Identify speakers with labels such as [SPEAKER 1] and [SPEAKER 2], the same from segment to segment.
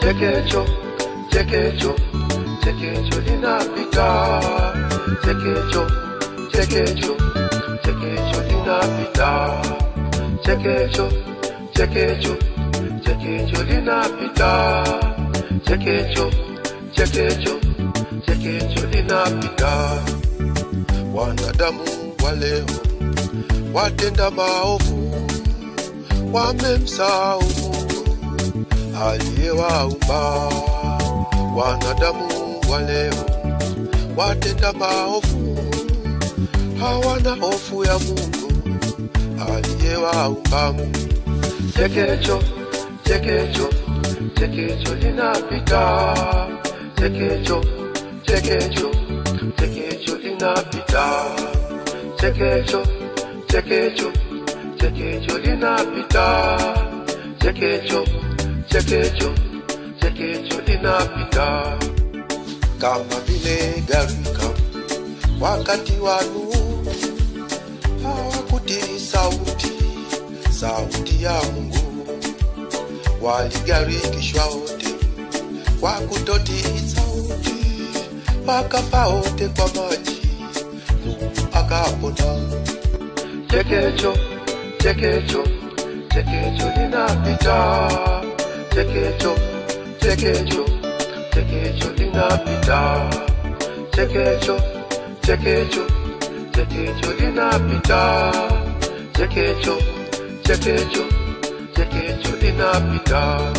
[SPEAKER 1] chekecho chekecho chekecho linapita chekecho chekecho chekecho linapita chekecho chekecho chekecho linapita chekecho chekecho chekecho linapita wanadamu wa leo watenda maovu wamemsahau Mungu aliyewaumba. Wanadamu wa leo watenda maovu, hawana hofu ya Mungu aliyewaumba. Chekecho, chekecho, chekecho linapita, chekecho, chekecho, chekecho linapita, chekecho, chekecho, chekecho linapita, chekecho, chekecho, chekecho linapita, kama vile gharika wakati wa Nuhu hawakutii sauti, sauti ya Mungu, waligarikishwa wote kwa kutotii sauti, wakafa wote kwa maji, Nuhu akapona. Chekecho, chekecho, chekecho linapita, chekecho, chekecho, chekecho linapita, chekecho, chekecho, chekecho linapita, chekecho, chekecho, chekecho linapita.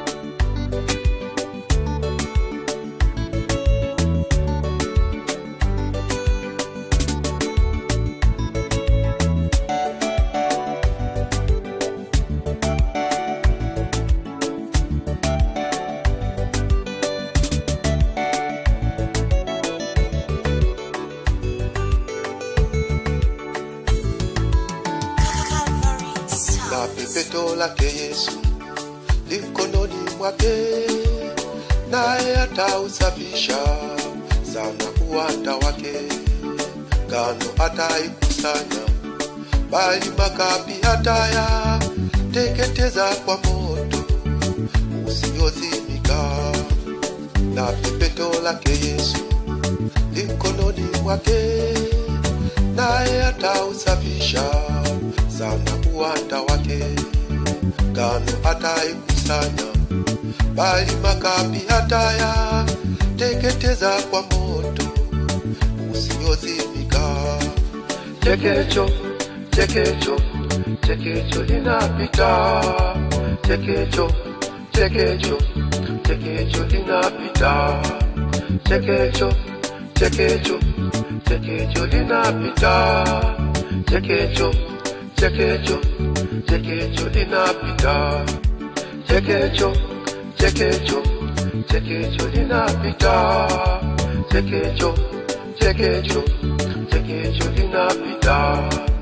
[SPEAKER 2] Calvary
[SPEAKER 1] na
[SPEAKER 2] Sound.
[SPEAKER 1] pepeto lake Yesu likononi mwake, naye atausafisha sana uwanda wake. Ngano ataikusanya, bali makapi hataya teketeza kwa moto usiozimika. Na pepeto lake Yesu likononi mwake, naye atausafisha sana uwanda wake. Ngano ataikusanya, bali makapi hataya teketeza kwa moto usiozimika. Chekecho, chekecho, chekecho linapita, chekecho, chekecho, chekecho linapita, chekecho, chekecho, chekecho linapita, chekecho, chekecho, chekecho linapita, chekecho, chekecho, chekecho linapita, chekecho, chekecho, chekecho linapita.